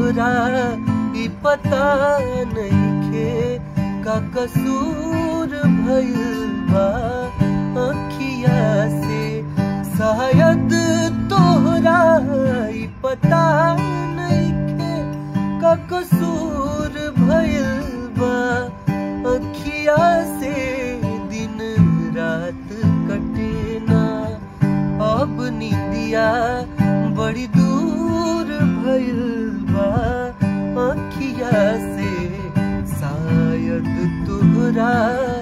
तोहरा ई पता नइखे का कसूर भइल बा अखिया से शायद तोहरा ई पता नइखे का कसूर भइल बा अखिया से दिन रात कटे ना अब निदिया बड़ी दूर भइल बा अखिया से शायद तोहरा